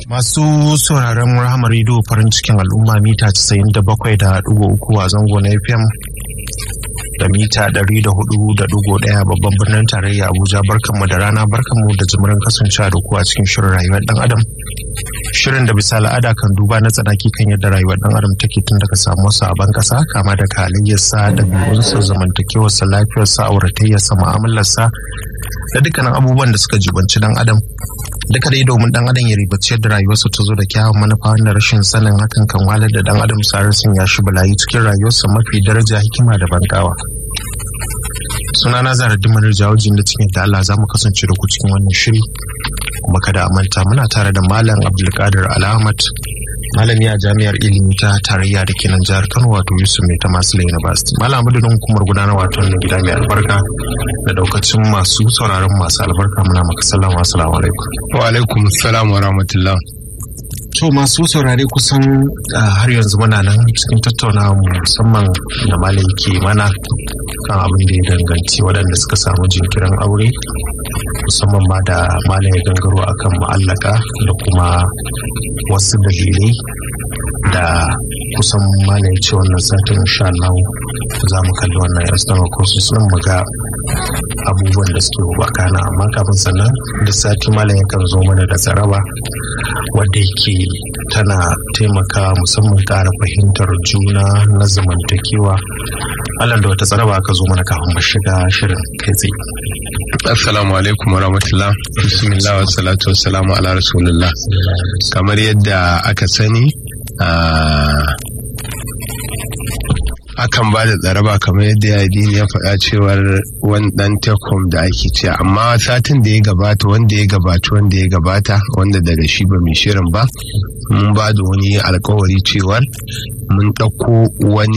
Masu sauraron Rahama Radio farin cikin al'umma mita 97.3 a zango na FM da mita 104.1 babban birnin tarayya Abuja barkanmu da rana barkanmu da jimirin kasancewa da ku a cikin shirin rayuwar dan adam. Shirin da bisa al'ada kan duba na tsanaki kan yadda rayuwar dan adam take tun daga samuwar sa a ban kasa kama da halayyarsa ɗabi'unsa zamantakewarsa lafiyarsa auratayyarsa mu'amalarsa da dukkanin abubuwan da suka jibanci dan adam duka dai domin dan adam ya ribaci yadda rayuwarsa ta zo da kyawun manufa wanda rashin sanin hakan kan walar da dan adam sarar sun ya shi balayi cikin rayuwarsa mafi daraja hikima da bankawa suna na zara dimar jawajin da cikin da Allah za mu kasance da ku cikin wannan shiri kuma kada a manta muna tare da malam abdulkadir alhamad malami a jami'ar ilimi ta tarayya da kenan jihar kano wato yusuf mai ta masu university malam abudin hukumar gudanar wato wannan gida mai albarka da daukacin masu sauraron masu albarka muna maka sallama assalamu alaikum wa alaikum salam wa rahmatullah to masu saurare kusan har yanzu muna nan cikin tattaunawa musamman da malam ke mana kan abin da ya danganci waɗanda suka samu jinkirin aure musamman ma da malam ya gangaro akan ma'allaka da kuma wasu dalilai da kusan malam ya ce wannan satin insha Allah za mu kalli wannan external courses din mu ga abubuwan da suke bakana amma kafin sannan da sati malam yakan zo mana da tsaraba wadda yake tana taimaka musamman ƙara fahimtar juna na zamantakewa Allah da wata tsaraba aka zo mana kafin mu shiga shirin kai tsaye Assalamu alaikum wa rahmatullah. Bismillah wa salatu wa salamu ala rasulullah. Kamar yadda aka sani, akan ba da tsaraba kamar yadda yadini ya faɗa cewar wani ɗan tekom da ake ce amma satin da ya gabata wanda ya gabata wanda ya gabata wanda daga shi ba mai shirin ba mun ba da wani alkawari cewar mun ɗauko wani